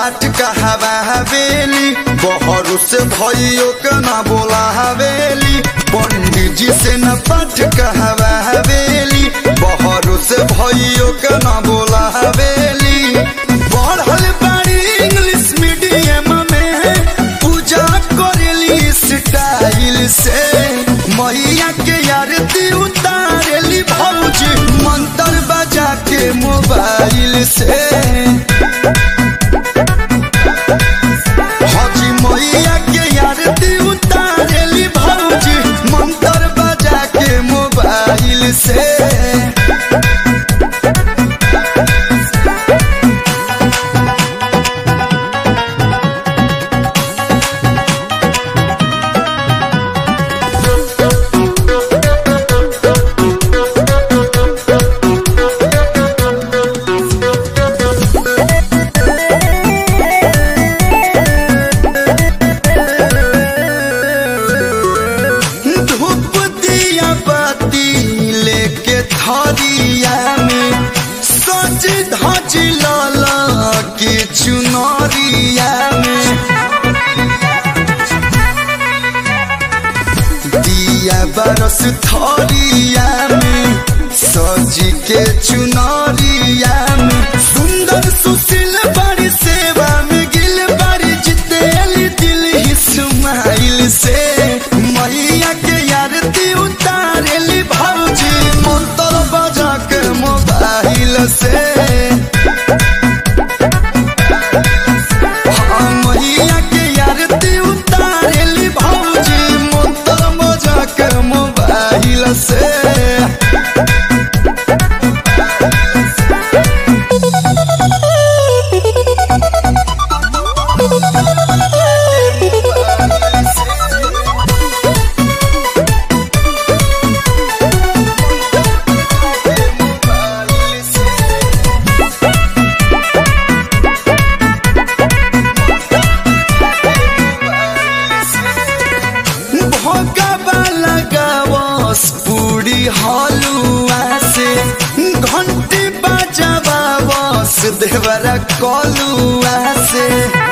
पाठ कहवा हवेली बहरू से भइयो के ना बोला हवेली पंडित जी से न पाठ कहवा हवेली बहरू से भइयो के ना बोला हवेली पढ़ल बाड़ी इंग्लिश मीडियम में पूजा करेली स्टाइल से मैया के आरती उतारेली भौजी मंत्र बजा के मोबाइल से हजी मैया के आरती उतारेली भौजी मंत्र बजा के मोबाइल से धूप दिया बाती लेके थरिया में सज धज लाला के चुनरिया में दिया बरस थरिया में सज के चुनरिया में सुंदर सुशील बड़ी सेवा में गिल बड़ी जितेली दिल ही सुमाइल से मैया के आरती उतारेली भौजी मंत्र बजा के मोबाइल से हाँ, मैया के आरती उतारेली भौजी मंत्र बजा के मोबाइल से भोगवा लगावस पूरी हलुआ से घंटी बजावावस देवरा कलुआ से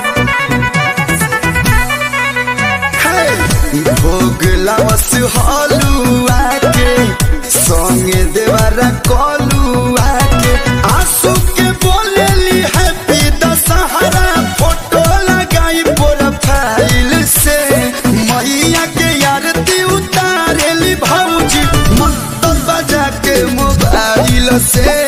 हे, भोग लावस हलुआ के संगे देवरा कलुआ के आंसू के बोलेली हैप्पी दशहरा फोटो लगाई प्रोफाइल से मैया के आरती उतारेली भौजी मंत्र बजा के मोबाइल से